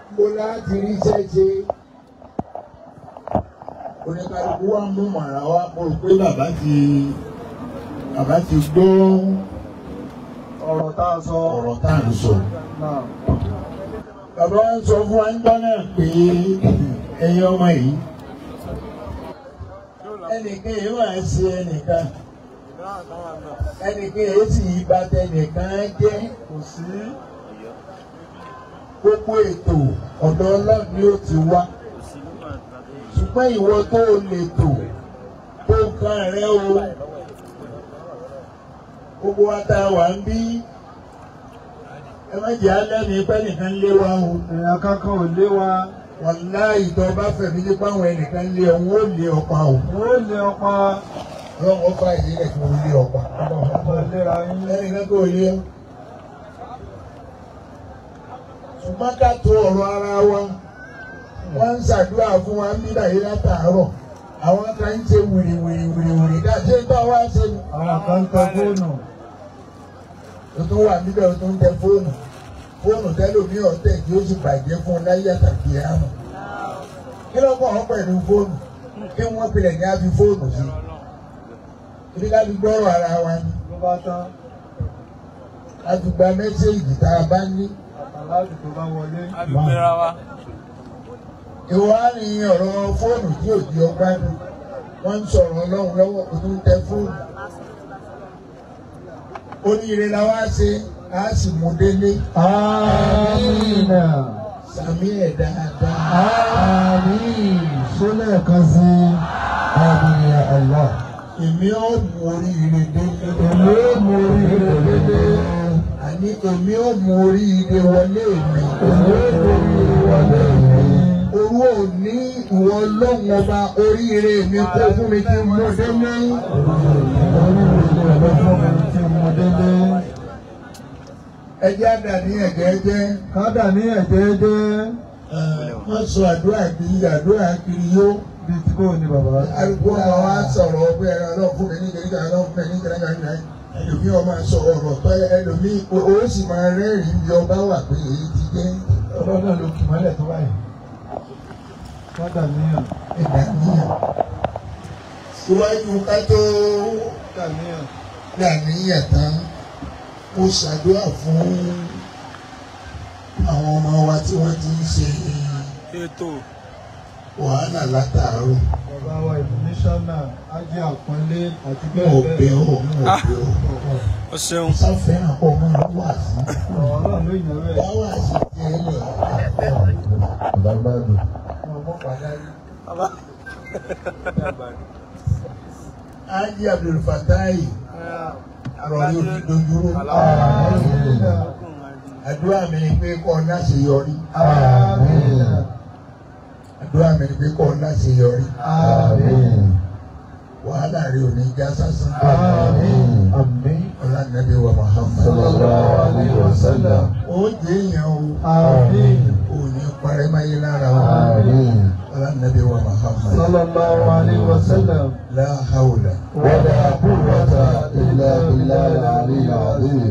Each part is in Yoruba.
mo láti ríṣẹ́ ṣe oníkálukú wa mú màrà wa mo rò pé bàbá ti bàbá ti gbọ́ ọ̀rọ̀ tá a sọ. ọ̀rọ̀ tá à ń sọ. náà bàbá wa ń sọ fún wa ń gbọ́ náà pé ẹ̀yin ọmọ yìí ẹnìkan yìí wà á ṣe ẹnìkan ẹnìkan yìí sì yí bá tẹnìkan jẹ́ kò sí. gbogbo ètò ọ̀dọ̀ ọlọ́run ni ó ti wá ṣùgbọ́n ìwọ tó o lè tò tó nǹkan rẹ o gbogbo wa tá a wà ń bí ẹ má jẹ́ alẹ́mi pẹ́ nìkan lé wa o èèyàn kankan ò lé wa. wàláhì tó bá fẹ̀mí nípa àwọn ẹnìkan lé ọ̀hún ó lé ọ̀pá o ó lé ọpa. ọlọ́run ó fà ìdílé kí wọ́n lé ọ̀pá ọ̀pọ̀ ìlera yín. ẹnìkan kò lé ọ. ṣùgbọ́n ká tó ọ̀rọ̀ ara wa wọ́n ń ṣàdúrà fún wa ń bí báyìí látàárọ̀ àwọn kan ń ṣe wìrì wìrì wìrì wìrì dá ṣé tó wá ṣe ni. àwọn kan ń tẹ fóònù. o tún wà níbẹ̀ o tún tẹ fóònù fóònù tẹ́lómi ọ̀tẹ̀ tí ó sì bàjẹ́ fún un láyé àtàkì àmọ́ kí ló kọ́ ọ pẹ̀lú fóònù kí wọ́n pilẹ̀ ní a fi fóònù sí ibi ká fi gbọ́rọ̀ ara wa ni ló bá tán. ká fi gba mẹ́sẹ̀gì tá a bá ní. àtàlájù tó bá wọlé. àdúgbèrà wa. ìwọ á ní ọ̀rọ̀ fóònù tí ò di ọgbà dùn wọ́n ń sọ̀rọ̀ ọlọ́run lọ́wọ́ kó tó ń tẹ fóònù. oníire la wá ṣe á sì mú délé àmín. sàmì ẹ̀ dáadáa. àmín. sólẹ̀ kan sí àmín ya Allah. èmi ò mú oríire délé. èmi ó mú oríire dédé. àní èmi ò mú oríire wọlé mi. èmi ó mú oríire wọlé mi. Orú òní ìwọ ọlọ́run ọba oríire mi kó fún mi kí n mú délé. oríire ló fún mi tí mo délé. Ẹjẹ́ àdàní ẹ̀jẹ̀ jẹ́. kádà ní ẹ̀jẹ̀ jẹ́. Wọ́n sọ àdúrà kiri àdúrà kiri yó. bíi tí kò ní bàbá. Arúgbó ọmọ wa sọ̀rọ̀ ọgbẹ́ ẹ̀rọ ọlọ́run fún mi ní kìnìkan ọlọ́run fún mi ní kìnìkan ní kìnìkan. Ẹlòmíì ọmọ sọ ọ̀rọ̀ tọ́ ẹlòmíì o sì máa rẹ́rìn-ín bí ọba wà pé èyí ti jẹ́ ọlọ́dọ̀ ló kì mọ́lẹ̀ tó báyìí. kádà níyàn. ẹ̀dá níyàn. Síwájú ká tó kádà níyàn. dàníyàn tán mo ṣàdúrà fún àwọn ọmọ wa tí wọ́n ti ń ṣe ètò wàhálà látàárọ̀. bàbá wa ìfúnníṣánná ajé àpọ́nlé àti Mo bẹ́ẹ̀ bẹ̀ bẹ́ẹ̀ ọ́, mo bẹ̀ ọ́. ó ṣeun. Sáfẹ́ràn kọ́ máa wà sí. ọ̀rọ̀ náà ló yàn rẹ̀. Wá wà sí tẹ́lẹ̀. bàbáàdù. Ọmọ pàdánù. bàbá. Ájí Abdul Fatai àròyé òdìdójúró. Àdúrà mi ni pé kọ́ ọ láṣeyọrí. àmín. Àdúrà mi ni pé kọ́ ọ láṣeyọrí. àmín. Wàhálà rẹ̀ ò ní já sásán. àmín. àmín. Ọlá nàbí wa Muhammad. sallallahu alayhi wa sallam. Ó jẹ́ èèyàn o. àmín. Ò ní parẹ́ máyé lára o. àmín. Ọlá nàbí wa Muhammad. sallallahu alayhi wa sallam. La hawla. ولا قوة إلا بالله العلي العظيم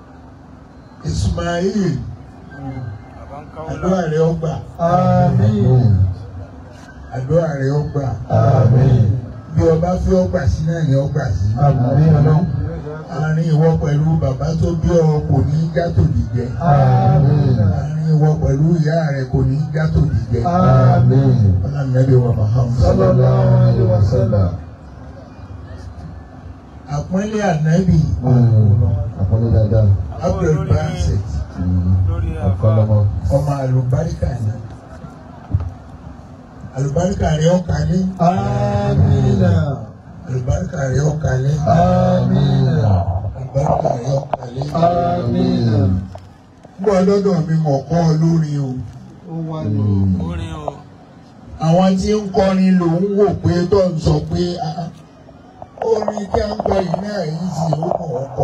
Ismail. bàbá ń káwọ́ Àdúrà rẹ̀ ó gbà. آمين Àdúrà rẹ̀ ó gbà. آمين Bí ọba fi ó gbà sí náà ni ó gbà sí. آمين Àárín ìwọ pẹ̀lú bàbá tó bí ọ kò ní já tòdì jẹ. آمين Àárín ìwọ pẹ̀lú ìyá rẹ̀ kò ní já tòdì jẹ. آمين Ọlá nàbí wa Muhammad. صلى الله عليه وسلم Àpọ́nlé ànábì àpọ́nlé dáadáa Abdul Basit. lórí àfa. ọ̀kọ́lọ́mọ ọmọ àlùbáríkà ni àlùbáríkà rẹ ọkàlẹ آمين àlùbáríkà rẹ ọkàlẹ آمين àlùbáríkà rẹ ọkàlẹ. آمين gbọ́ lọ́dọ̀ mi mọ̀ kọ́ ọ lórí o ó wà ní orin o. àwọn tí ń kọrin ló ń wò pé tó ń sọ pé ah, orin tí a ń kọ yìí náà yìí sì ó kàn ó kọ.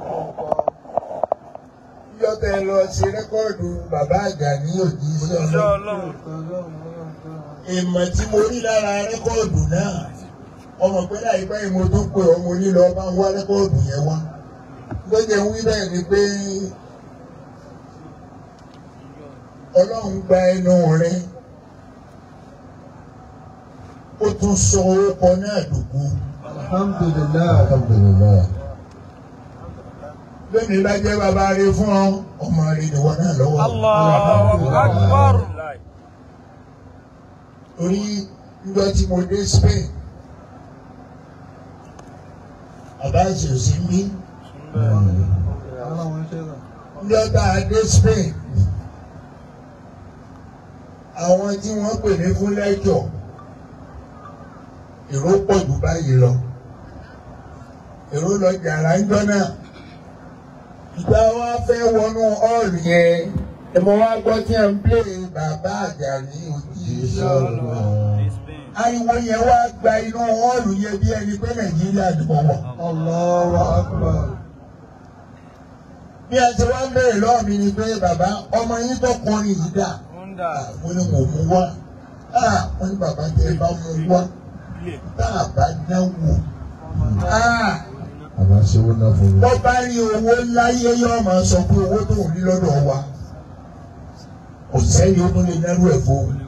yọtẹ lọ sí rẹ́kọ́ọ̀dù bàbá àgbà ní òjì òṣìṣẹ́ sọ́nà. ọlọ́run. ìmọ̀ tí mo rí lára rẹ́kọ́ọ̀dù náà ọmọ pé láìpẹ́ yìí mo tún pè ọmọ onílọ bá ń wá rẹ́kọ́ọ̀dù yẹn wá ló jẹ́ wí bẹ́ẹ̀ ni pé ọlọ́run gba ẹnu rẹ ó tún sọ orúkọ náà dùkú alhamdulilayi alhamdulilayi lónìí bá jẹ́ bàbá rẹ fún ọ ọmọ rẹ ni wọn náà lọ́wọ́ Allahu Akbar. orí níjọ́ tí mo dé Spain bàbá àti òsì ń bí aláwọn ṣe rà níjọ́ tá a dé Spain àwọn tí wọ́n pè mí fún lẹ́jọ́ èrò pọ̀ jù báyìí lọ èrò lọ jàrá ńjọ́ náà ìgbà wa fẹ́ wọnú ọ́ọ̀lù yẹn ẹ mọ wá gbọ́ tí ẹ ń pè bàbá Àjàní òjíṣẹ́ Ọlọ́run ariwo yẹn wá gba inú ọ́ọ̀lù yẹn bí ẹni pé Nàìjíríà dùbọ̀ wọ̀. Allahu akbar bí a ti wá ń bẹ̀rẹ̀ lọ́wọ́ mi ni pé bàbá ọmọ yín tó kọrin yìí dà Honda. mo ní mo mú wá Ah, wọ́n ní bàbá tẹ ẹ bá mú wá tá a bá dánwò Ah, àmà ṣe wọn náà fún mi. wọ́n bá rí owó láyé yóò máa sọ pé owó tó ń rí lọ́dọ̀ wa kò sẹ́ni ó tún lè dárú ẹ̀ fún un.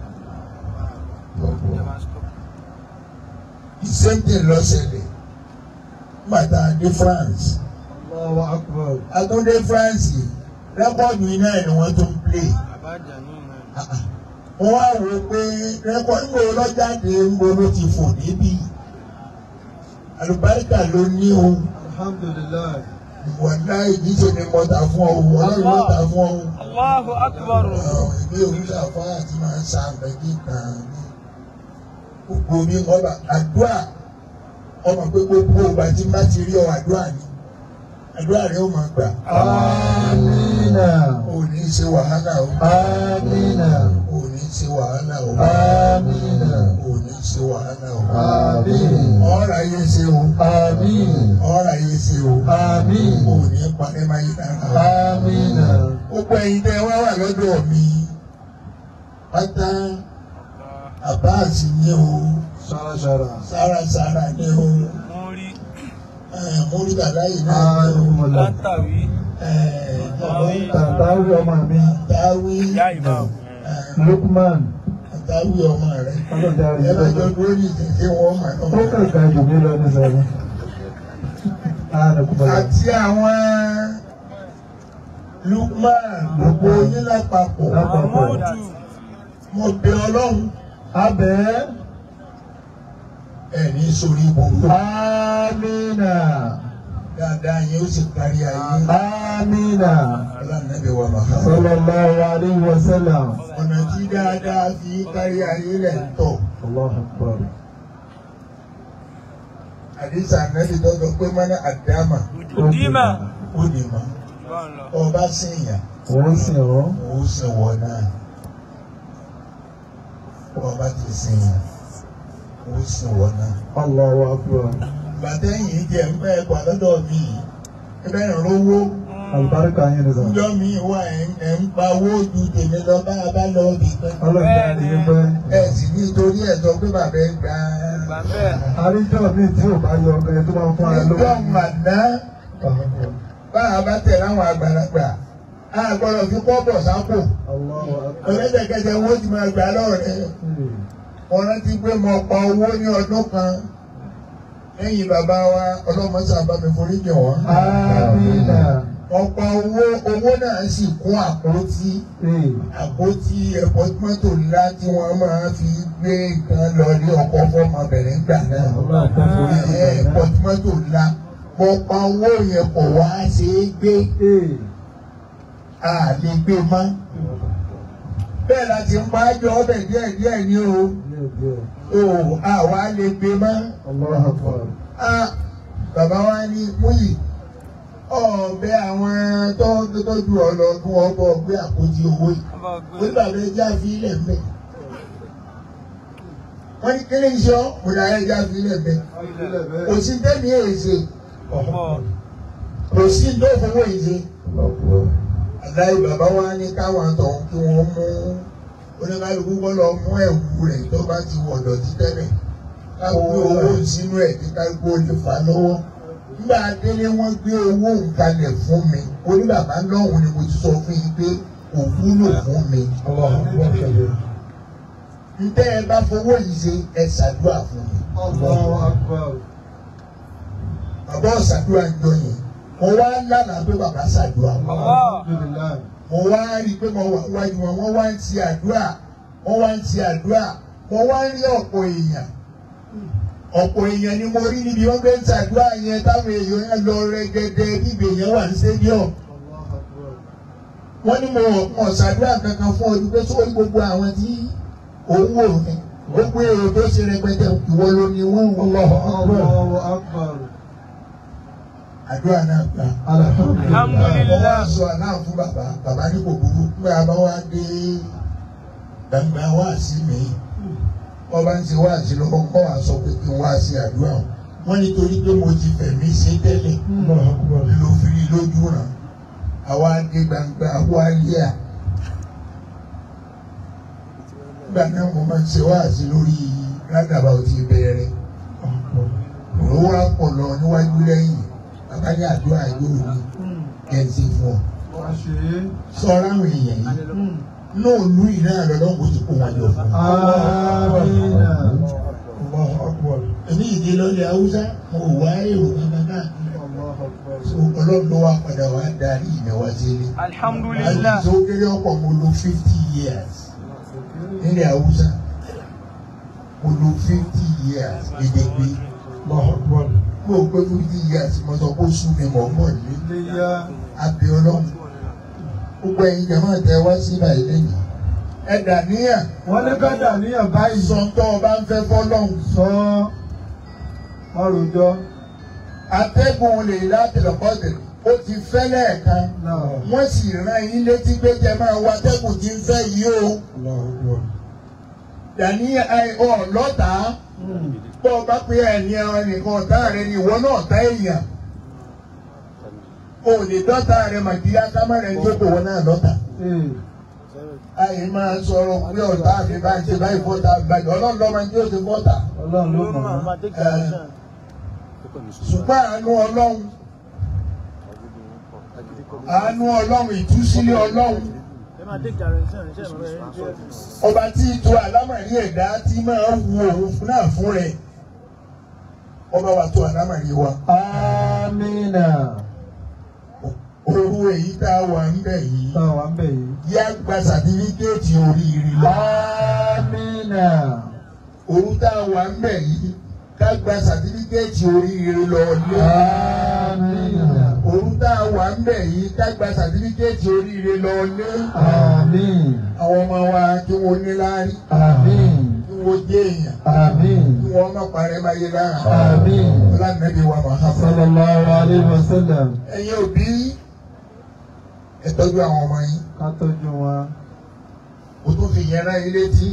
the same thing lọ ṣẹlẹ̀ nígbà tá a dé France Allahu akbar a tún dé France rẹ́kọ̀dù iná ẹ̀ ni wọ́n tún play. Bàbá Àjàní náà. wọ́n wá wò ó pé rẹ́kọ̀dù ńgbò lọ́jáde ńgbò ló ti fò débi àlùbáríkà ló ní o alhamdulilayi wàlá ìdíje ni mo tà fún ọ ọlọ́run ló tà fún ọ. Allahu Akbar. ìwé òwúrọ̀ àfọ́ àti máa ń sa àgbẹ̀gí kan ní gbogbo mi ọba àdúrà ọmọ pé gbogbo ìgbà tí n bá ti rí ọ àdúrà ni àdúrà rẹ ó máa gbà. amina o ò ní ṣe wàhálà o amina o ò ní ṣe wàhálà o amina o ò ní ṣe wàhálà o. amin ọ̀rọ̀ ayé ṣe o amin ọ̀rọ̀ ayé ṣe o amin o ò ní parẹ́ máa yí dára o. amina gbogbo ẹ̀yin tẹ́ wá wà lọ́dọ̀ mi pátá àbáàsì ni o sarasara sárasára ni o Múrí. múlùdàlá yìí náà ni o ayọmọlá Látàwí. tàtàwí ọmọ mi dáwí Yá ìmáàmù. lukman dáwí ọmọ rẹ ọlọ́dà rẹ̀ ẹlẹ́jọ́ dúró ní ìdíje wọn mà ó náà. kàkà jù mí lọ ní sẹ́yìn anakumala àti àwọn Lukman gbogbo yín lápapọ̀ lápapọ̀ Mahmudu. mo bẹ Ọlọ́run abẹ́ ẹ̀ ní sórí ibùdó amina dáadáa yẹn ó sì kárí ayé amina ọlọ́nàbẹ̀ wa Muhammad. sallallahu alayhi wa sallam ọ̀nà tí dáadáa fi kárí ayé rẹ̀ ń tọ̀. allahu akbar àdìsá nàbì tọ́jọ́ pé mọ́nà àdámà Udima. ó lè mọ́ Bọ́n lọ. ọba sèèyàn wọ́n sì rọ́ ó sì wọ̀ náà ọba ti sèèyàn ó sì wọ̀ náà. allahu akbar bàtẹ́yìn jẹ́ ń bẹ́ẹ̀ pa lọ́dọ̀ mi ẹ bẹ́ẹ̀ ń rówó alibarika yín ni sọ ńjọ́ mi wà ẹ̀ ń pa owó ju tèmi lọ bá a bá lọ bì kan. ọlọ́dà yín pẹ́ ẹ sì nítorí ẹ̀ sọ pé bàbá ẹ gbà Gbà bẹ́ẹ̀. àríjọ́ mi tí ò bá yọ ọbẹ̀ tó máa ń fún ara lówó níjọ́ màdá bá a bá tẹ̀ láwọn àgbàlagbà a gbọ́dọ̀ fi kọ́ bọ̀ sápò. allahu akbar ọlẹ́dẹ̀kẹsẹ̀ owó ti máa gbà lọ́rẹ̀ mo rántí pé mo pa owó ní ọdún kan lẹ́yìn bàbá wa ọlọ́mọṣà bá mi forí jẹ̀ wọ́n. amina mo pa owó owó náà sì kún àpótí ee àpótí ẹ̀pọ̀ mọ́tò ńlá tí wọ́n máa fi gbé nǹkan lọ ní ọkọ̀ fọ́mọbìnrin gbà náà. ọlọ́dà tó forí jù ẹ̀pọ̀ bàbá mọ́tò ńlá mo pa owó yẹn kọ̀ wá ṣe é gbé ee a lè gbé mọ́. bẹ́ẹ̀ la ti ń pa ájọ ọbẹ̀ díẹ̀díẹ̀ ní o. díẹ̀ díẹ̀ o àwa lè gbé mọ́ allahu akbar a bàbá wa ní múyì ọ̀bẹ àwọn tó tọ́jú ọ lọ kí wọ́n bọ̀ gbé àpótí owó yìí Ọba wọ́n gbé. bàbá ẹja fi ilẹ̀ mbẹ́ wọ́n ní kí ni iṣẹ́ ọ́ mo dáa ẹja fi ilẹ̀ mbẹ́ kò sí tẹ́mi èsè Ọ̀pọ̀. kò sí tó fowó èsè aláì bàbá wa ní káwọn tọ̀hún kí wọ́n mú oníkálukú kọ́ lọ mú ẹ̀wù rẹ̀ tó bá ti wọ̀ dọ̀tí tẹ́lẹ̀ ká gbé owó sínú ẹ̀ kí kálukú ó lè fà á lọ́wọ́ nígbà délé wọ́n gbé owó nkalẹ̀ fún mi oníbàbá lọ́hùn ni mo ti sọ fún yín pé kò wúlò fún mi. Allahu Akbar. ntẹ́ ẹ bá fowó yìí ṣe ẹ ṣàdúrà fún mi. Allahu Akbar. bàbá ọ̀ṣàdúrà ń jọ yẹn mo wá lánàá pé bàbá ṣàdúrà. Alhamdulillah. mo wá rí i pé mo wà wájú wọn wọ́n wá ń ti àdúrà wọ́n wá ń ti àdúrà mo wá ń rí ọ̀pọ̀ èèyàn ọ̀pọ̀ èèyàn ni mo rí níbi wọ́n gbé ń ṣàdúrà yẹn táwọn èèyàn yẹn lọ rẹ́gẹ́dẹ́ níbi èèyàn wà ní stadium Allahu Akbar. wọ́n ní mo mọ̀ ṣàdúrà kankan fún ọdún pé sórí gbogbo àwọn tí òun wò ní gbogbo èrò tó ṣe rẹpẹtẹ ìwọ ló ní wọ́n Allahu Akbar Allahu Akbar. àdúrà náà gbà. Alhamdulillah. Mo wá sọ àná fún bàbá bàbá ní kò burú pé a bá wá dé gbangba wá sí mi wọ́n bá ń ṣe wá sí lọ́wọ́ kọ́ wa sọ pé kí n wá sí àdúrà o wọ́n nítorí pé mo ti fẹ̀mí ṣe tẹ́lẹ̀ Allahu Akbar. ló fi rí lójú ràn àwa dé gbangba wá yẹ à nígbà náà mo máa ń ṣe wá sí lórí rádàbà ò ti bẹ̀rẹ̀ òun wá pọ̀ lọ níwájú lẹ́yìn bàbá ní àdúrà yóò ní kẹ́ńtì fún ọ Wá ṣe é. sọ́ra àwọn èèyàn yìí náà lù yìí náà lọ́dọ̀ kò ti kó wọn jọ fún un. Amina. Allahu Akbar. èmi ìdí lọ́lẹ̀ haúsá mo wá èrò kankan káàkiri Allahu Akbar. so ọlọ́run ló wá padà wá darí ìnáwó sílé. Alhamdulillah. àti tó kéré ọ̀pọ̀ mo lo fifty years nílẹ̀ haúsá mo lo fifty years gbẹdẹgbẹ Allahu Akbar. mo gbé fifty years mo sọ kó sún mi mọ̀ mọ̀ ní Iléyá. abẹ́ ọlọ́run gbogbo ẹ̀yin jẹ̀mọ́ tẹ wá sí báyìí lẹ́yìn ẹ dà níyà Wọ́n ní ká dà níyàn báyìí. ìsọ̀ntọ́ ọba ń fẹ́ fọ́lọ́hún Sọ ọrùjọ. atẹ́gùn lè látìlọ́kọ́sẹ̀ ó ti fẹ́ lẹ́ẹ̀kan Náà. wọ́n sì rán yín létí pé jẹ máa wá atẹ́gùn tí ń fẹ́ yìí o Allahu Akbar. dàní ọ lọ́tàá bọ́ ọ bá pé ẹni ẹran nìkan ọ̀tá rẹ ni ìwọ náà ọ̀tá èèyàn o lè dọ́ta rẹ màdíyá kámẹ́rẹ́ ń jókòó wọn náà lọ́tà Ee. àyè máa sọ̀rọ̀ pé ọ̀tá mi bá ń ṣe báyìí fọ́ta gbàgbọ́ ọlọ́run lọ́mọ ní ó ti fọ́ta Ọlọ́run ló mọ̀ ọ́. ṣùgbọ́n àánú ọlọ́run àánú ọlọ́run ìtúsílẹ̀ ọlọ́run ọba tí ìtò àlámàrí ẹ̀dá tí máa ń wu òun náà fún rẹ̀ ọba wa tó àlámàrí wa Amina. òru èyí tá a wà ń bẹ̀ yìí Táwa ń bẹ̀ yìí. yá gba sàtífíkẹ́ẹ̀tì oríire lọ Amina. òru tá a wà ń bẹ̀ yìí ká gba sàtífíkẹ́ẹ̀tì oríire lọ lé Amina. òru tá a wà ń bẹ̀ yìí ká gba sàtífíkẹ́ẹ̀tì oríire lọ lé Amin. àwọn ọmọ wa kí wọ́n ní láárí Amin. kí wọ́n jẹ́ èèyàn Amin. kí wọ́n má parẹ́ máa yé lára Amin. ọlànàbí wa Muhammad. Sallallahu alayhi wa sallam. ẹ̀yin òbí ẹ tọ́jú àwọn ọmọ yín Ká tọ́jú wọn. o tún fi yẹn rán ilé tí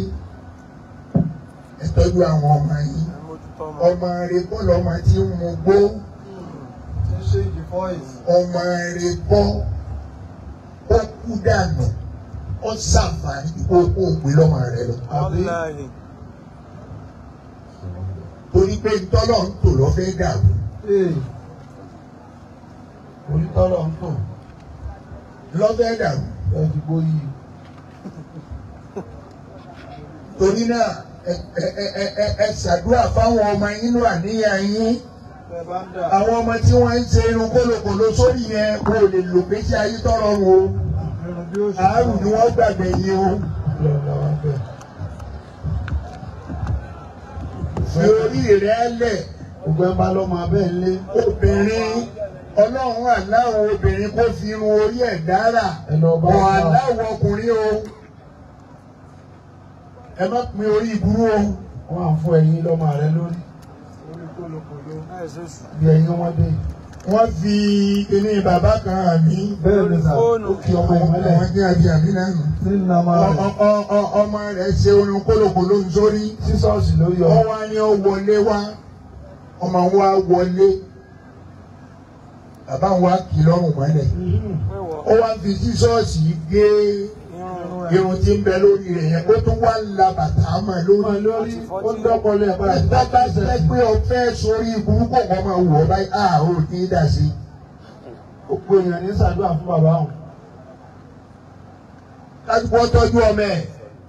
ẹ tọ́jú àwọn ọmọ yín ọmọ rẹ kọ́ lọ́mọ tí ń mu gbó Ṣé ṣe the voice? ọmọ rẹ kọ́ ó kú dànù ó ṣàǹfààní kó kó o gbé lọ́mọ rẹ lọ. Wallahi. torí pé ntọ́lọ̀ ń tò lọ́fẹ́ dàrú Ee. Onítọ́lọ̀ ń tò. lọ́fẹ́ dàrú Ẹ fi gbóyè. torí náà ẹ ẹ ẹ ẹ ẹ ṣàdúrà fáwọn ọmọ yín nínú àníyàn yín. Ẹ bá ń dà. àwọn ọmọ tí wọ́n ń ṣe irun kólókòló sórí yẹn kò lè lò pé ṣe ayé tọrọ wọn o Irun bí ó ṣe. àárùn ni wọ́n gbàgbé yìí o fi orí rẹ̀ lẹ̀ Gbogbo ẹ bá lọ́mọ abẹ́ ń lé. obìnrin ọlọ́run aláwọ̀ obìnrin kó fi irun orí ẹ̀ dára Ẹ lọ bá ọ̀ wa. aláwọ̀ ọkùnrin o ẹ má pin orí ìburú o Wọ́n á fún ẹyin lọ́mọ rẹ lórí. Bí ẹyin wọn dé. wọ́n fi kíní bàbá kan àmì Bẹ́ẹ̀ ni sà. Fóònù. Ó kí ọmọ ìmọ́lẹ̀. wọ́n jẹ́ àbí àmì náà nù. Sí nàmà Ọ- rẹ̀. ọ- ọ- ọ- ọmọ rẹ̀ ṣe irun kólókòló sórí. Sísọ́ọ̀sì ló yọ. wọ́n wá ní ó wọlé wá ọmọ wa wọlé bàbá wa kì í lọ́rùn mọ́lẹ̀ ó wá fi sísọ́ọ̀sì gé irun tí ń bẹ lórí rẹ̀ yẹn ó tún wá la bàtà mọ́ Ọmọ lórí. lórí. Ó ń dọ́kọlẹ̀ ẹ̀ padà. bàbá jẹ́ pé o fẹ́ sórí burúkú kan máa wù ọ́ báyìí a ò ní í dà sí. Gbogbo èèyàn ní ṣàdúrà fún bàbá wọn. kálukú ọtọ́jú ọmọ ẹ̀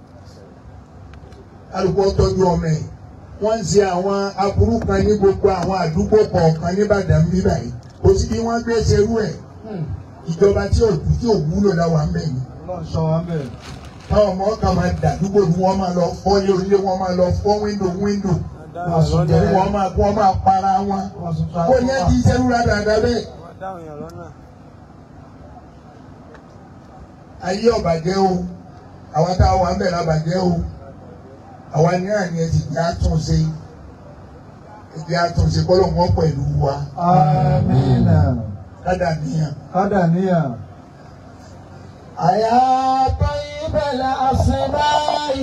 kálukú ọtọ́jú ọmọ ẹ̀ wọ́n ń ṣe àwọn aburú kan ní gbogbo àwọn àdúgbò kọ̀ọ̀kan nìbàdàn bíbà yìí kò sí bí wọ́n gbé ṣerú ẹ̀ ìjọba tí ò tí ò wúlò láwa ń bẹ̀ yìí Ọlọ́run sọ wá bẹ́ẹ̀. táwọn ọmọ kan máa dàdúgbò ni wọ́n máa lọ fọ́ ilé onílé wọ́n máa lọ fọ́ wíńdò wíńdò Wọ́n sùn jẹ́ wọ́n máa wọ́n máa para wọn Wọ́n sùn tó kó yẹn ti ṣerú dáadáa bẹ́ẹ̀ dáhùn yàn lọ́nà. ayé ọ̀bàjẹ́ o àwọn táwọn wà ń bẹ̀ lábàjẹ́ o àwa ní àní ẹ ti di àtúnṣe ìdí àtúnṣe kọ́lọ́ wọn pẹ̀lú wa Amina. ládà níyàn. Kádà níyà. أيا طيب الأسماء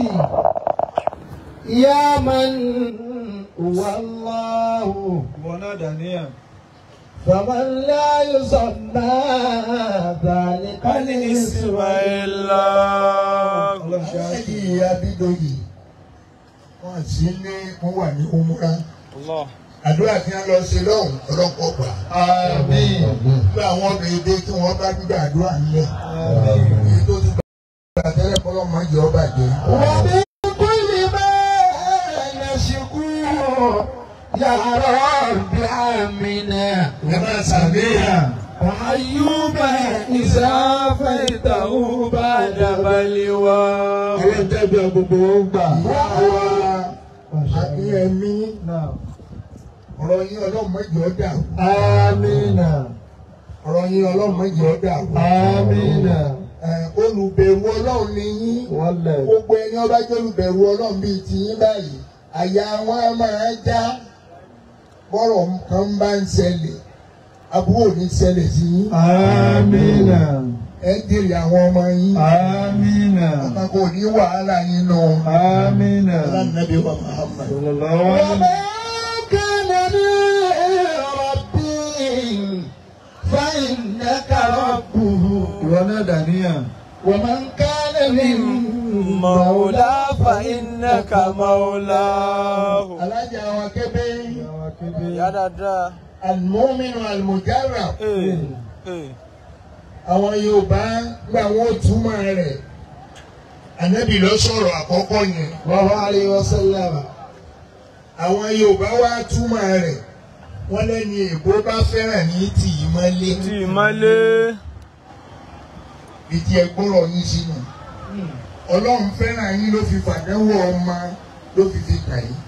يا من هو الله Ìwọ náà dà níyà. فمن لا يسمى ذلك الاسم Ismaila. Ọlọ́run ṣe á ṣe. ẹ̀yìn abidoyi wọ́n sì ní wọ́n wà ní umura Allah. àdúrà tí wọ́n lọ ṣe lọ́hùn ọlọ́pọ̀ gbà. Àmín. nígbà àwọn obìnrin dé tí wọ́n bá gbígbà àdúrà ńlẹ̀ Àmín. èyí tó ti gbà tẹ́lẹ̀ kọ́lọ́ máa jẹ́ ọba jẹ́. ومن كل ما نشكو يا رب آمنا ẹ máa ṣàbíyàn. وأيوب إذا فيته بعد بلوى Ọlọ́run tẹ́bi gbogbo ó gbà. Akínyẹmí Náà. ọ̀rọ̀ yín ọlọ́run mẹ́jọ dà Amina. ọ̀rọ̀ yín ọlọ́run mẹ́jọ dà Amina. olùbẹ̀rù ọlọ́run ni yín Wọlé. gbogbo ẹni ọba jẹ́ olùbẹ̀rù ọlọ́run bíi ti yín báyìí àyà wọn á máa já bọ́rọ̀ kan bá ń ṣẹlẹ̀ àbúrò ní ṣẹlẹ̀ sí yín Amina. ẹ ń dèrè àwọn ọmọ yín Amina. ọkàn kò ní wàhálà yín nù. Amina. Ọlọ́nàbí wa Muhammad. Sallallahu alaihi وما كان من ربي فإنك ربه Ìwọ náà dà níyà. ومن كان من Mawla fa innaka mawlahu. alájà wa kébé Ìyàwó kébé. Ìyá dáadáa. alimominu alimujara Ee. Ee. àwọn Yorùbá gba wọn ò túmọ̀ rẹ̀ Ànábì ló sọ̀rọ̀ àkọ́kọ́ yẹn. الله عليه وسلم àwọn Yorùbá wá túmọ̀ rẹ̀ wọ́n lẹ́ni èbó bá fẹ́ràn ní tì í mọ́lé Tí ìmọ̀lé. ìdí ẹgbọ́rọ̀ yín sínú Ọlọ́run fẹ́ràn yín ló fi fàdánwò ọmọ ló fi fi kà yín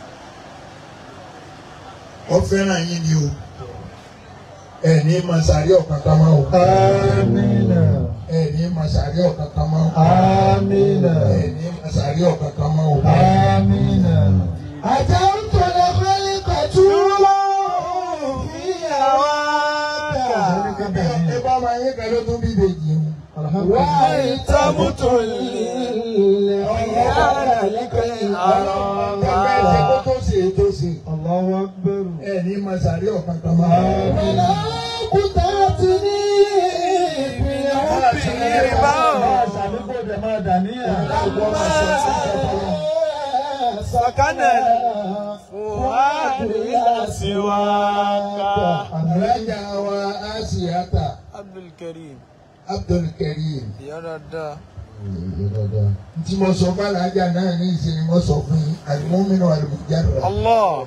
ó fẹ́ràn yín ni o ẹ ní masari ọ̀kankan máa o Amina. ẹ ní masari ọ̀kankan máa o Amina. ẹ ní masari ọ̀kankan máa o. Amina. أتمت لخلق طول في هواك ẹ bá máa yín kan ló tún bí ìbejì o. وأنت مطل خيار لكي Bàbá ẹ ṣe kó أراك tó ṣe é tó ṣe. Allahu Akbar. Ẹ ní masari ọ̀kankan máa o. ولا قطعتني في حبي Sakana fuhadu ila siwaka. Alájà wa Asiata Abdul Karim. Abdul Karim. Ìyá dáadáa. Tí mo sọ fún alájà náà ní ìsinmi mo sọ fún yín. Àlùmọ́mínú àlùmọ́jáde. Allah.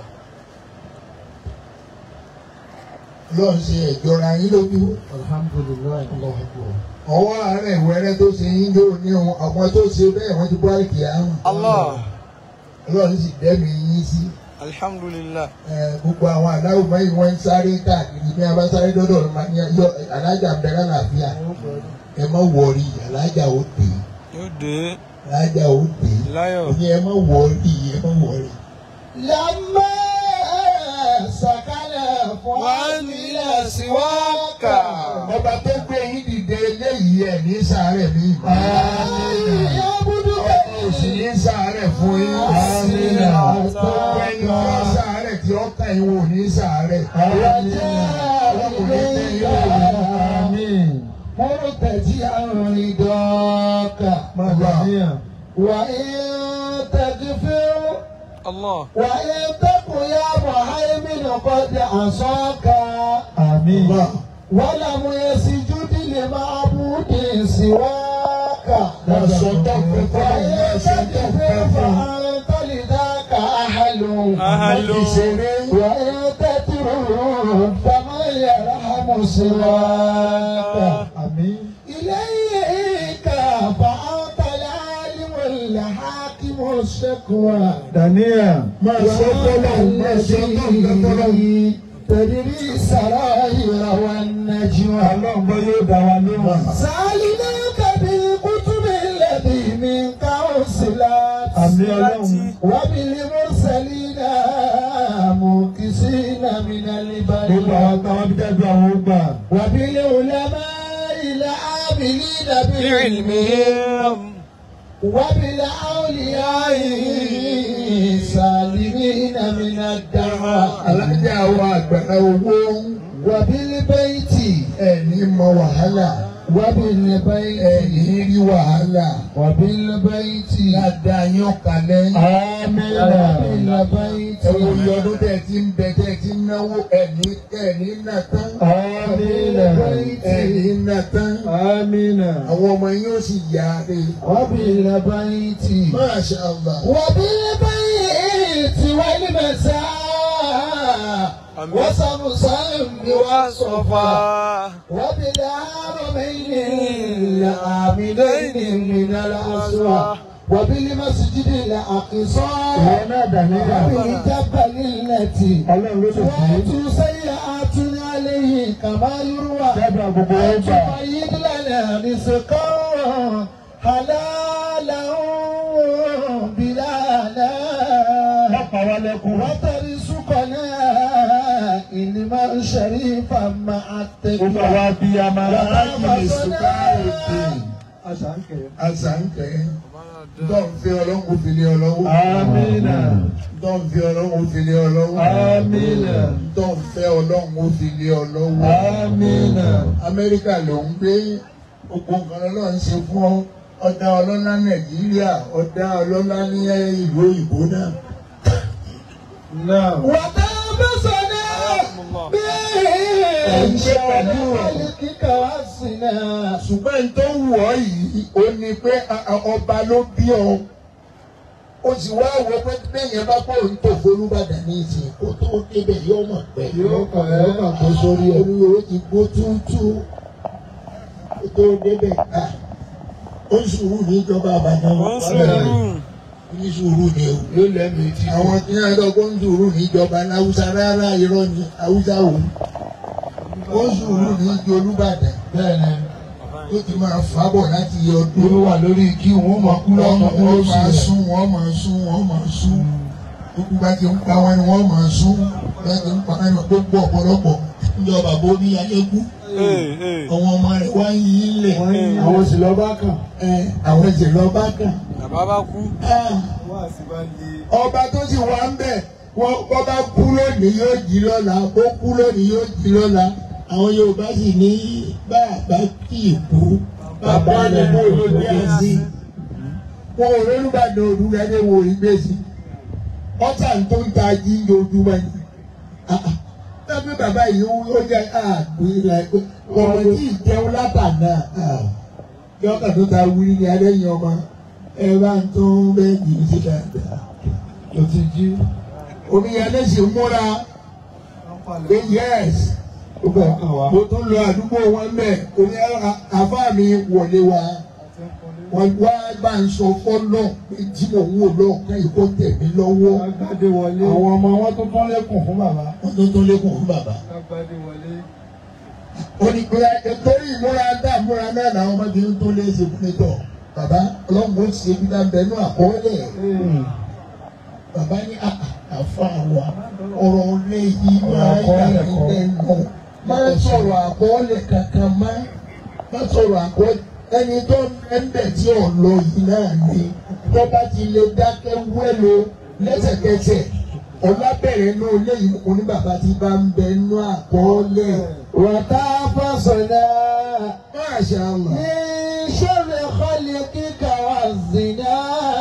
Lọ́ọ̀ ṣe ìjọra yín lójú. Alhamdulillah. Allahu Akbar. Ọwọ́ àárẹ̀ ìwẹ́rẹ́ tó ṣe yín yóò ní ohun àwọn tó ṣe bẹ́ẹ̀ wọ́n ti bọ́ àìkè àrùn. Allah. Ọlọ́run sì dẹ́mi yín sí. Alhamdulillah. Ẹ, Gbogbo àwọn aláwọ̀ báyìí wọ́n ń sáré káàkiri bí a bá sáré dọ́dọ̀ ọ̀rọ̀ máa ní yọ alájà bẹ̀rẹ̀ àlàáfíà. Ẹ má wọrí alájà ó dé. Yóò dé Alájà ó dé. láyọ̀. Ní ẹ má wọrí ẹ má wọrí. لما سكن فؤادي إلى سواك Ọba tó gbé yín dìde eléyìí ẹ̀ ní sàárẹ̀ mi. يعبد Kò sì ní sàárẹ̀ fún yín. Àmín. Gbogbo ẹni tí ó sàárẹ̀ tí ó kàn yín wò ní sàárẹ̀. Àmín. مرتجعا رضاك Máa dà níyà. وإن تغفر Allah. وإن تكن يا مهيمن قد عصاك Àmín. ولم يسجد لمعبود سواك Wọ́n sọ tọ́pẹ́ fún àwọn wọ́n sọ tọ́pẹ́ fún àwọn. فأنت لذاك أهل أهل. Ìṣeré وإن تترك فمن يرحم سواك àmín. إليك فأنت العالم الحاكم الشكوى daniel. máa sọ tọ́lọ̀ máa sọ tọ́pẹ́ fọlọ́. تدري السرائر والنجوى ọlọ́run bọ́ yóò dá wa lóhùn. سألناك بالكتب التي من كوسلات àmín ọlọ́run. وبالمرسلين موكسين من gbogbo البر àwọn táwọn bí dájú àwọn ó gbà. وبالعلماء العاملين بالعلم بعلمهم وبالأولياء سالمين من الدعوة Alájà wa àgbàlá owó وبالبيت ẹ̀ní mọ wàhálà وبالبيت ẹ̀ní rí wàhálà. وبالبيت Dáadáa yín kalẹ̀. àmín. وبالبيت Ẹ wo iye ọdún tẹ̀ ti ń bẹ tẹ̀ ti ń náwó ẹ̀ní ẹ̀ní nà tán. àmín. Ẹ̀ní nà tán. àmín. Àwọn ọmọ yín ó sì yá re. وبالبيت Masha Allah. وبالبيت والمساء أمين. وسمسم وصفا وصفا وبالحرمين العاملين من الأسوى وبالمسجد الأقصى ìwọ náà daniel. وبالجبل التي ọlọ́run ló ṣe fún وأتوا سيئات عليه كما يروى dábàá gbogbo wọn gbà. وتؤيد لنا رزقا حلالا بلالا wọ́n pa wá lẹ́kùn. وترزقنا علما شريفا مع gbogbo التقوى àwa bíi amara. Láàkì lè sùkárò dé. àṣàǹkẹ́. Àṣàǹkẹ́. Dọ́ǹfẹ́ ọlọ́run fi lé ọlọ́wọ́. àmín. Dọ́ǹfẹ́ ọlọ́run fi lé ọlọ́wọ́. àmín. Dọ́ǹfẹ́ ọlọ́run fi lé ọlọ́wọ́. àmín. Amẹ́ríkà ló ń gbé gbogbo nǹkan ọlọ́run ṣe fún ọ. Ọ̀dà ọlọ́lá Nàìjíríà, ọ̀dà ọlọ́lá ní ìlú òyìnbó náà. náà. وتبصنا رحمه الله من شر خلقك واسنا ṣùgbọ́n tó wù ọ́ yìí ó ní pé a- a- ọba ló bí ọ ó sì wá wọ pé bẹ́yẹn bá kó ń tò fọlúbàdàn ní ìsìn kó tó débẹ̀ yóò mọ̀ pé Yóò kàn ẹ́. yóò kàn kó sórí ẹ̀ orí o ti gbó túútú kó tó débẹ̀ ká ó ń sùúrù níjọba àbàdàn wọ́n sùúrù ní sùúrù ni o yóò lẹ́nu etí. àwọn tí wọ́n lọ kó ń sùúrù níjọba láwùsá rárá irọ́ ni haúsá o ó ń sùúrù ní ìjọ olúbàdàn bẹ́ẹ̀ ni. ó ti máa fábọ̀ láti yẹ ọdún. Olú wà lórí kí wọ́n máa kú wọ́n lọ́nà wọ́n máa sún wọ́n máa sún wọ́n máa sún gbogbo bá ti ń pa wọn ni wọ́n máa sún bá ti ń pa wọn ni gbogbo ọ̀pọ̀lọpọ̀ ìjọba bó ní ayéku Ee, ee. àwọn ọmọ rẹ̀ wá ń yí lẹ̀ Àwọn sì lọ bá kàn. ẹ àwọn ẹ̀jẹ̀ lọ bá kàn. bàbá bá kú Ah, Wọ́n àti bá lè. ọba tó sì wá ń bẹ̀ wọ́n bọ́ bá kú lónìí yóò jí lọ́la bó kú lónìí yóò jí lọ́la àwọn Yorùbá sì ní bàbá kì í kú bàbá rẹ̀ ló ló dé sí wọn ò lórúbàdàn olùdarí wo ìgbésí ọ̀tá tó ń ta jíjẹ ojúmọ́ ni tábí bàbá yìí ó jẹ́ àgbéra ẹgbẹ́ ọmọ tí ì jẹun látàná yọkà tó ta wíri ní adẹ́yìn ọmọ ẹ bá ń tún bẹ́ẹ̀ kì í ṣe dáadáa Lọ ti jí. omiyalé sì múra pé yẹ́s Ó bẹ̀ kàn wá. mo tún lọ àdúgbò wọn bẹ́ẹ̀ oní àfáà mi wọlé wa wọ́n wá bá ń sọ fọ́lọ́ pé tí mò ń wò lọ́ọ̀kan yìí kó tẹ̀ mí lọ́wọ́ Agbádé wọlé. Àwọn ọmọ wọn tó tán lẹ́kùn fún bàbá. wọ́n tó tó lékún fún bàbá. Agbádé wọlé. onígbéra torí ìmúra dá ìmúra náà làwọn ọmọdé tó lé ṣe fún mi tọ̀ bàbá ọlọ́run ó ṣe bí dáńbẹ́ nú àkọọ́lẹ̀ bàbá ní àfa wa ọ̀rọ̀ lé yí máa yà mí lẹ́nu máa sọ̀rọ̀ àkọọ́lẹ̀ kankan má má sọ̀rọ̀ àkọọ́lẹ̀ ẹni tó ń bẹ̀ tí ò lọ yìí náà ni tó bá ti lè dákẹ́ wẹ́lo lẹ́sẹ̀kẹsẹ̀ ọlábẹ̀rẹ̀ náà léyìí oní bàbá ti bá ń bẹ nú àkọọ́lẹ̀ wàtá fọ́sọ̀dá Masha Allah. ní sẹ́rẹ̀ kọ́lẹ́kíkà wà zìnà.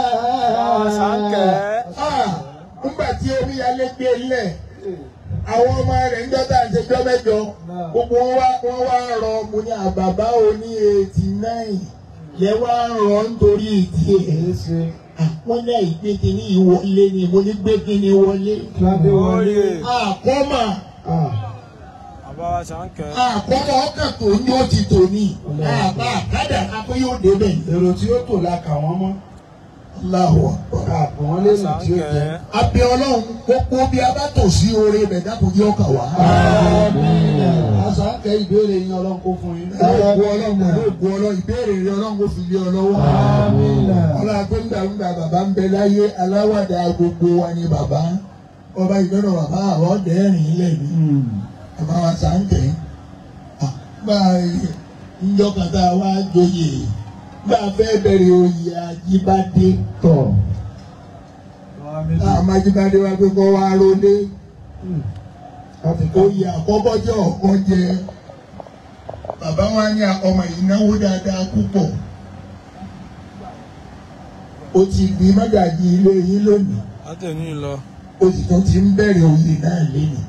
Àṣàkẹ́. Ah, nígbà tí omíyalé gbé lẹ̀ àwọn ọmọ rẹ̀ ń jọ́ta àṣejọ́ mẹ́jọ gbogbo wọn wá wọn wá rọ mo ní àbàbá oní eighty nine lẹ wá rọ nítorí ìdí ẹ̀ èyí ṣe wọ́n ní àìgbé kínní ìwọlé ni mo ní gbé kínní wọlé kíládé wọlé. Oye. àkọ́mà Ah, Àbáwá ṣàǹkẹ́. àkọ́mà ọkàn tó ní ó ti tò ní àbá àkádà kápẹ́ yóò débẹ̀ ní. èrò tí ó tò la kà wọ́n mọ́. Allahu àpò wọn lè nà tí ó jẹ. Ṣàǹkẹ́. abẹ Ọlọ́run gbogbo bí a bá tò sí oore bẹ dákun yóò kà wá. àṣà kẹ́ ìbéèrè yín ọlọ́run kó fún yín. Ògùn Ọlọ́run pẹ̀lú ògùn Ọlọ́run ìbéèrè rẹ Ọlọ́run kò fi lé ọ lọ́wọ́. Ọlọ́run agbẹ́ngbàgbà bàbá ń bẹ láyé aláwàdà gbogbo wa ni bàbá. Ọba ìgbẹ́nà bàbá àwọn ọ̀dẹ́rìn ilẹ̀ mi. Bàbá wa sàǹkẹ́. Gba ìjọkàtà wa joyè. Gba fẹ́ bẹ̀rẹ̀ oyè Ajíbádé. tọ̀. Àwọn méjì. Àwọn Ajíbádé wa gbé kọ́ wa rólé. láti kọ́ oyè àkọ́kọ́ jẹ́ ọ̀kan jẹ bàbá wa ní ọmọ yìí náwó dáadáa púpọ̀ o ti di mọ́gàjì ilé yín lónìí Látẹ̀ní lọ. o sì tún ti ń bẹ̀rẹ̀ oyè náà lénìí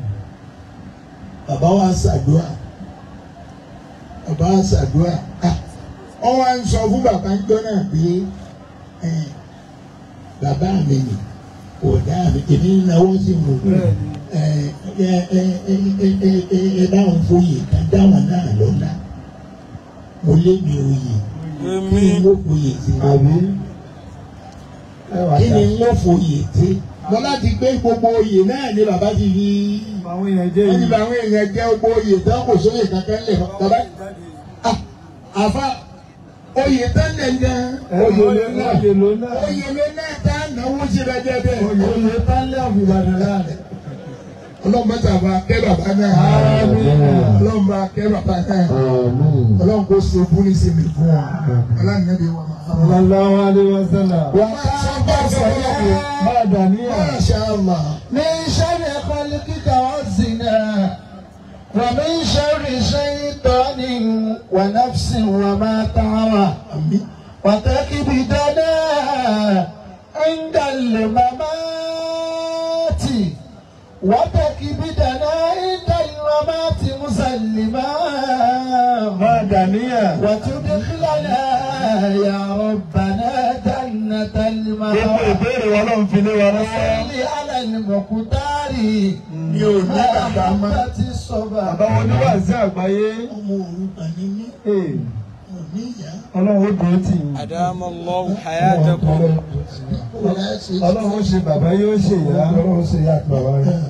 bàbá wa ṣàdúrà bàbá wa ṣàdúrà ah wọ́n wá ń sọ fún bàbá ń jọ náà pé eh, bàbá mi nì kò dá mi èmi ń náwó sí mi ẹ ẹ ẹ ẹ ẹ ẹ ẹ báwọn foyè ká dáwọn náà lọ́la mo lé mi oyè kí Èmi. ni mo foyè sí àbí ẹ wà kí dá. ni mo foyè sí mo láti gbé gbogbo oyè náà ni bàbá ti fi àwọn èèyàn jẹ́ ẹni yìí. bá àwọn èèyàn jẹ gbogbo oyè tán kò sóyè kankan lẹ bàbá ah, àfa oyè tán lẹ gan oyè ló náà. oyè ló náà. oyè ló náà tá náwó sí bẹ jẹ bẹ́ẹ̀ oyè tálẹ̀ ọ̀fìbàdàn láàrin. ọlọ́mọ tàbá kẹ́ bàbá náà ọlọ́mọ kẹ́ bàbá náà. ọlọ́run kò so búni sí mi fún wa ọlọ́run náà bí wọ́n máa. sallallahu alaihi wasallam. wà á sábà sọ̀rọ̀ pé máa dà níyà. Masha Allah. من شر خلقك والزنا ومن شر شيطان ونفس وما طغى Àmín. وتكبدنا عند الممات وتكبدنا عند الممات مسلما máa dà níyà. وتدخلنا يا ربنا جنة gbogbo المأوى ìbéèrè wọn ló ń fi lé wa lọ́wọ́. صل على المقتار mi ò ní bàbá mọ́. محبة الصبا àbáwọn oníwàásí àgbáyé. ọmọ òrukàn ni mí Ee, ò ní ìyá. ọlọ́run ó dúró tì yín. Adamallahu hayatakum. kò láì ṣe ọlọ́run ó ṣe bàbá yóò ṣe ìyá. ọlọ́run ó ṣe ìyá àti bàbá rẹ̀.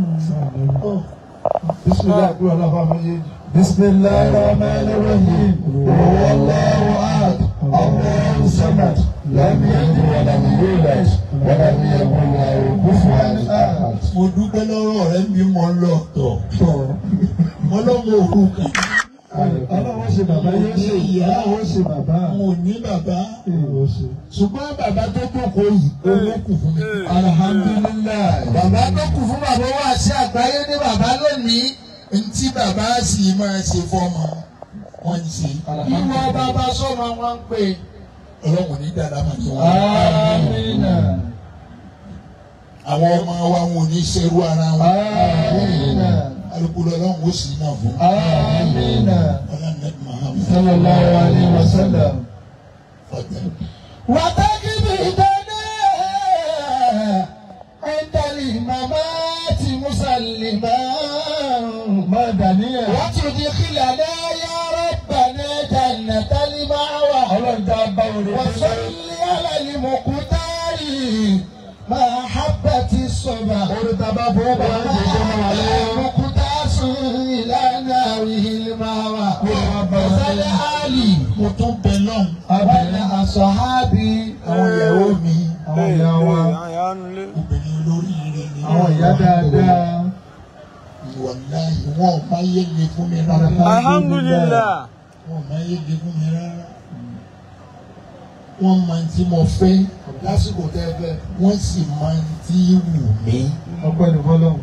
bisimilayi àbúrò ọlọ́ba méjèèjì. bisimilayi rahman rahim. wàlláhu ahad. allahu samad. lam yalid walam yulad. walam yakun lahu kufuwan ahad. mo dúpẹ́ lọ́rọ̀ rẹ bí mo lọ tọ̀ mo lọ́mọ òrukàn ọlọ́run ó ṣe bàbá yóò ṣe ìyá. ọlọ́run ó ṣe bàbá. mo ní bàbá Ee, ó ṣe. ṣùgbọ́n bàbá tó jókòó yìí olókù fún mi. alhamdulilayi. bàbá tó kù fún bàbá wa sí àgbáyé ní bàbá lónìí ntí bàbá sì máa ṣe fọmọ wọn ń ṣe. ìwọ bàbá sọmọ wọn ń pè ọlọ́run ní dáadáa máa ní wọn. amina. àwọn ọmọ wa wọn ò ní ṣerú ara wọn. amina. alukoro ọlọ́run ó sì náà fún. amina. ọlọ́run ní Muhammad sallallahu alayhi wa sallam. ọ̀tẹ̀. وتكبدنا عند الممات مسلما máa dàníyà. وتدخلنا يا ربنا جنة المأوى ọlọ́run tá a bá wọlé. وصل على المقتار محبة الصبا orí tá a bá fọwọ́ bá wọn jẹ́ kó máa lọ. مقتاس إلى ناره المأوى وصل آلي mo tún bẹ lọ́hùn. والأصحاب àwọn ìyàwó mi àwọn ìyá wa. Àwọn ìyá nulẹ̀. obìnrin olóríire ni. àwọn ìyá dáadáa. wàláhì wọn ò máa yé le fún mi rárá. Alhamdulillah. wọn ò máa yé le fún mi rárá. wọ́n máa ń tí mo fẹ́ lásìkò tẹ́ fẹ́ wọ́n sì máa ń tí wù mí. ọpẹ́ ní fọlọ́run.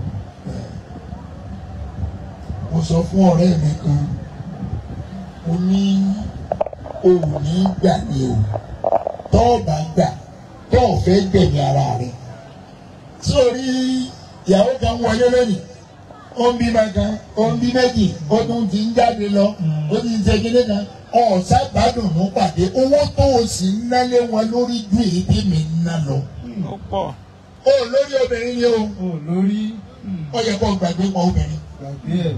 mo sọ fún ọ̀rẹ́ mi kan mo ní o ò ní gbà ní o tọ́ ọ bá gbà tọ́ ọ fẹ́ gbẹ̀mí ara rẹ̀ sórí ìyàwó kan wọlé lónìí ó ń bímọ kan ó ń bí méjì ó tún ti ń jáde lọ ó ti ń ṣe kíní kan ọ̀sá gbádùnú pàdé owó tó o sì ń nálé wọn lórí ju èyí tí mi ń ná lọ. ó pọ̀ ó lórí obìnrin ni o ó lórí ó yẹ kó o gbàgbé pọ̀ obìnrin. gbàgbé ẹ̀.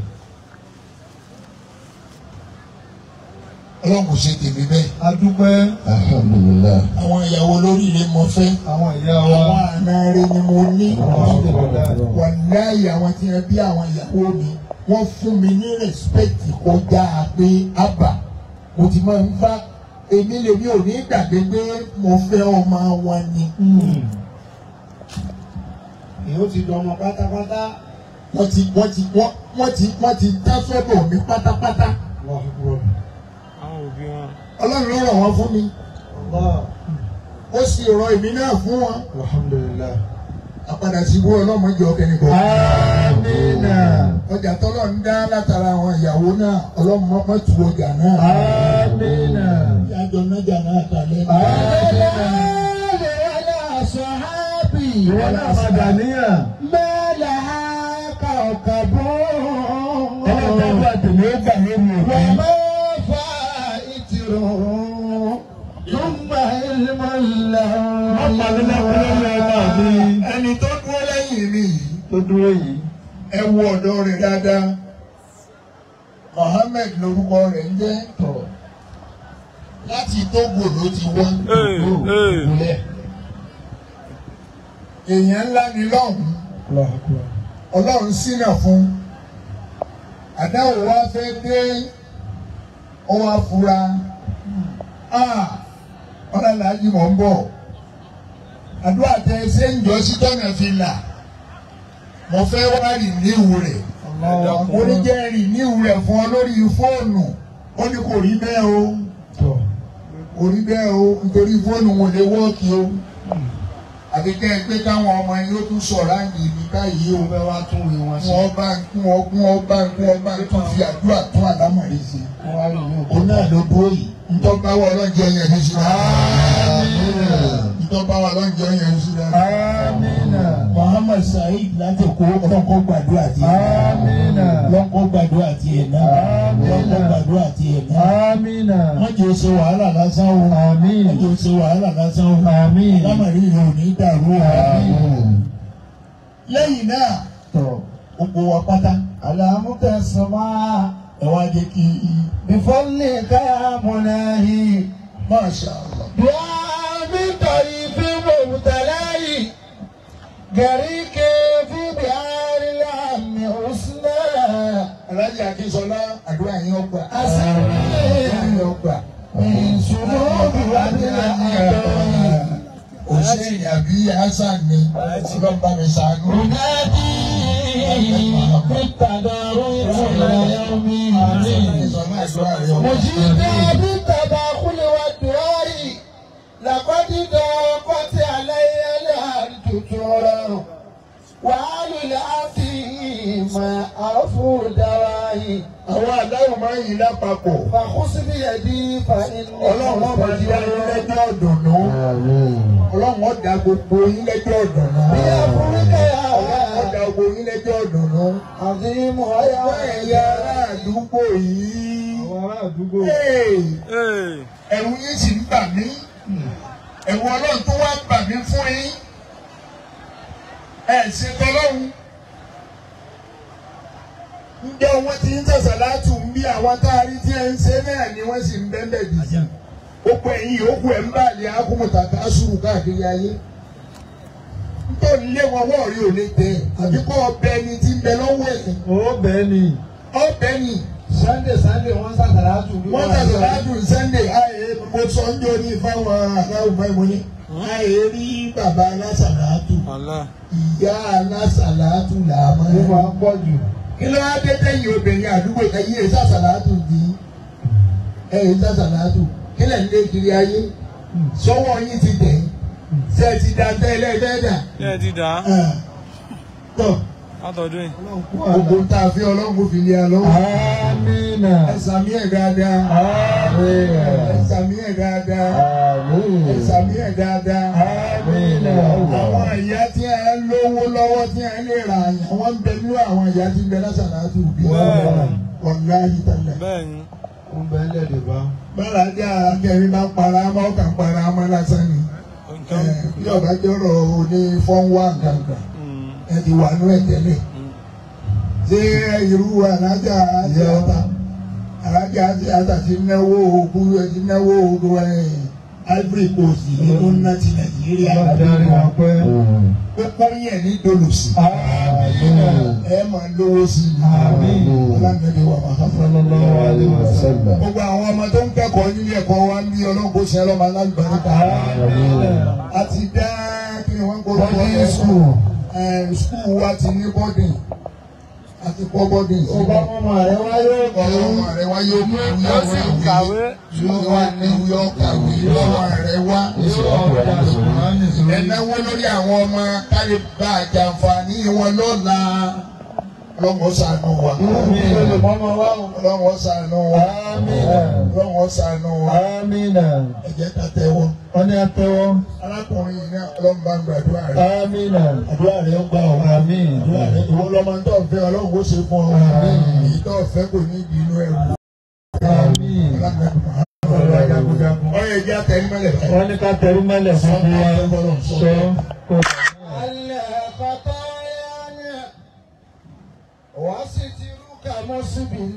ọlọ́run kò ṣe tèmi bẹ́ẹ̀. adúpẹ́ alhamdulillah àwọn ìyàwó lóríire mo fẹ́. àwọn ìyá wa àwọn àna rẹ ni mo ní. Alhamdulillah. wàláyé àwọn tí wọn bí àwọn ìyàwó mi wọ́n fún mi ní rẹ́spẹ̀tì kọjá pé àbà mo ti máa ń bá èmi lèmi ò ní gbàgbé pé mo fẹ́ ọmọ wọn ni. èyí ó ti dọmọ pátápátá. wọ́n ti wọ́n ti wọ́n wọ́n ti wọ́n ti dá sọ́dọ̀ mi pátápátá. Allahu Akbar. àwọn òbí wọn. ọlọ́run ló rọ̀ wọ́n fún mi Allah. ó sì rọ̀ èmi náà fún wọn. Alhamdulillah. àpadà sí ibú ọlọ́mọdé ọkẹ́ni kan. Amina. ọjà tọ́lọ̀ ń dá látara àwọn ìyàwó náà ọlọ́mọ tu ọjà náà. Amina. ìyájọ nájà náà kalẹ̀. Ìwọ náà máa dà níyà. Mẹ́lẹ̀ ha kọ̀ọ̀kọ̀bọ̀. Ẹlẹ́dàá tèmi ó gbà lórí òkè. Wọ́n máa fa ìtìrò. Túmbà ìlmọ̀ ńlá. Wọ́n pa mí lẹ́kún lórí ọmọ mi. ẹni tó dúró lẹ́yìn mi yìí Tó dúró yìí. ẹ wo ọ̀dọ́ rẹ̀ dáadáa Mohammed lorúkọ rẹ̀ ń jẹ́ Tọ̀. láti Togo ló ti wá Ee, ee. Ìpínlẹ̀. èèyàn ńlá ni lọ́hùn-ún Allahu Akbar. Ọlọ́run ṣínà fún àdáwò wa fẹ́ dé ọwọ́ afura ọlọ́láàjì mọ̀ ń bọ̀ àdúrà tẹ ṣé ń jọ sí tọ́nà fi là mo fẹ́ wá rì níwù rẹ̀ mo ní jẹ́ rì níwù rẹ̀ fún ọ lórí fóònù ó ní kò rí bẹ́ẹ̀ o Tọ̀. kò rí bẹ́ẹ̀ o nítorí fóònù wọn lè wọ́ọ̀kì o àbí kẹ́ ẹ pé káwọn ọmọ yín ó tún sọ̀rọ̀ àyè mi báyìí o Ó fẹ́ wá tún wí wọn sí. wọ́n bá kún ọ kún ọ bá kún ọ bá tún fi àdúrà tún àlámọ̀rí sí i. Wọ́n wá rí mi ò. òun náà ló dúró yìí ntọ́ bá wà lọ́njẹ́ yẹn ní sí náà. ntọ́ bá wà lọ́njẹ́ yẹn ní sí náà. Amina. Muhammad Saheed láti kó ọlọ́kọ́ gbàdúrà tiẹ̀ Amina. lọ́kọ́ gbàdúrà tiẹ̀ náà lọ́kọ́ gbàdúrà tiẹ̀ náà. Amina. wọ́n jẹ́ ṣe wàhálà lásán o Àmín. wọ́n jẹ́ ṣe wàhálà lásán o Àmín. lámàrí rẹ̀ ò ní dàrú o. lẹ́yìn náà Tọ̀. gbogbo wa pátá Àlàmútẹ̀sánmá. ẹ wá jẹ́ kí Bífọ́lì káyàmúnáhì. Masha Allah. Bíámi tọ̀rí fi mọ̀mùtàláyì. Gàríkè fi bíárì láàmì òsínà. Alájà Akínsọlá àdúrà yín ọgbà. Àṣàmì. Àdúrà yín ọgbà. Ìṣòro òbíwá ní àtọ̀. Hussein àbí Hassan ni ọlọ́mọba mi ṣàánú. Munadi bitadaru ila yaumi Ìsọ̀nà àdúrà rẹ̀ ọgbà. مجيدا بالتداخل والدوار لقد ضاقت علي الأرض ترى وعلى العظيم عفو دوائي Àwọn àdáwò máa ń yí lápapọ̀. فخذ بيدي فإني Ọlọ́run ọba ti dá yín lẹ́jọ́ ọ̀dùnnú. Ọlọ́run ọ̀dà gbogbo yín lẹ́jọ́ ọ̀dùnnú. بأمرك يا Ọlọ́run ọ̀dà gbogbo yín lẹ́jọ́ ọ̀dùnnú. عظيم Ọwọ́ يا ẹ̀yà ará àdúgbò yìí. Àwọn ará àdúgbò. Hey! Ee. ẹ̀rù yín sì ń bà mí ẹ̀rù ọlọ́run tó wá bà mí fún yín ẹ̀ ṣe tọ́lọ́run ǹjẹ́ wọ́n ti ń sọ̀sọ̀ láti ń bí àwọn tá a rí tí ẹ ń ṣe náà ni wọ́n sì ń bẹ́ẹ̀ bì í gbogbo ẹ̀yìn yòókù ẹ̀ ń bà lé akúmùtà ká sùúrù káàkiri ayé nítorí lé wọn wọ́ọ̀ rí òní tẹ̀ àbí kọ́ ọbẹ̀ ẹni tí ń bẹ lọ́wọ́ ẹ̀ Ó bẹ́ẹ̀ ni. ọbẹ̀ ni Sunday Sunday wọ́n sàtàlátù wọ́n tẹ̀sán láàdùn sunday ààyè mo sọ ń jọ ní fáwọn aláwọ̀ báyìí mo ní ààyè rí bàbá alásàlátù Allah. ìyá alásàlátù là á máa Ó ń máa ń pọ̀ jù. kí ló wá dé tẹ̀yìn obìnrin àdúgbò ẹ̀yìn èyí sàṣàlátù di ẹ̀yìn sàṣàlátù kí lẹ̀ ń lé kiri ayé sọ́wọ́ yín ti tẹ̀ ṣe ti da tẹ́lẹ̀ bẹ́ẹ̀dà Ṣé ẹ ti dà á? tọ́ Látọ̀dún yìí. gbogbo tá a fi ọlọ́run fi lé a lọ́wọ́ Amina. ẹ sàmí ẹ̀ dáadáa ẹ Amina. sàmí ẹ̀ dáadáa. Amina. Ẹ̀sàmí ẹ̀ dáadáa. Amina. Àwọn ìyá tí a lówó lọ́wọ́ tí a lè ra àyàn wọ́n ń bẹ nínú àwọn ìyá tí ń bẹ lásàlá àti òbí ọ̀gá ìtàlẹ̀. bẹ́ẹ̀ni ó ń bẹ lẹ́dẹ̀ bá. bára jẹ́ akẹ́rin bá para mọ́ ọkà para mọ́ lásán ni nǹkan bí ọba jọ̀rọ̀ òní fọ́nwá gàngàn ẹ ti wà nú ẹ̀ tẹ́lẹ̀ ṣé irú alájà àti ata alájà àti ata ti náwó ogun ẹ ti náwó ogun ẹ Ivory Coast ní tó ń ná ti Nàìjíríà Adarí wa pẹ́. pípọ́ yẹn ní dolòsì ẹ máa lówó sí i Àmín. ọlọ́mọdé wà máa fà Sallallahu alaihi wasallam. gbogbo àwọn ọmọ tó ń kẹ́kọ̀ọ́ nílé ẹ̀kọ́ wa ń bí ọlọ́gbọ́n sí ọlọ́mọ alágbàríkà àti dá kí ni wọ́n ń kó Boarding school. skul wa ti ní bọ́dìn àti kọ́ bọ́dìn sí ọba ọmọ rẹ wáyé ọmọ rẹ wá yóò mú ìyá ó sì ń kàwé yóò wá ní yóò kàwé ọmọ rẹ wá ẹnáwó lórí àwọn ọmọ kárí bá àjàǹfààní wọn lọ́la ọlọ́mọ ṣàánú wa olùmọ́mọ́ wa o. ọlọ́mọ ṣàánú wa ọlọ́mọ ṣàánú wa Amina. ẹ jẹ́ ká tẹ́wọ́ Wọ́n ní atẹ́wọ́. arákùnrin yìí náà ọlọ́mọ bá ń gbàdúrà rẹ Amina. àdúrà rẹ ó gbà ọ́ Àmín. àdúrà rẹ ìwọ lọ́mọ tó ń fẹ́ ọlọ́run ó ṣe fún ọ èyí tó ń fẹ́ kò ní ìdí inú ẹ̀rù Àmín. Ọ̀rọ̀ jagunjagun. ọyọ ìjà tẹ̀lé mọ́lẹ̀ báyìí. Wọ́n ní ká tẹrú mẹ́lẹ̀ fún wa. Sọ kò الخطايا وسترك مسبل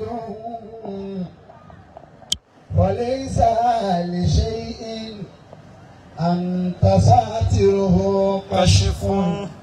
وليس لشيء أنت ساتره kàṣífù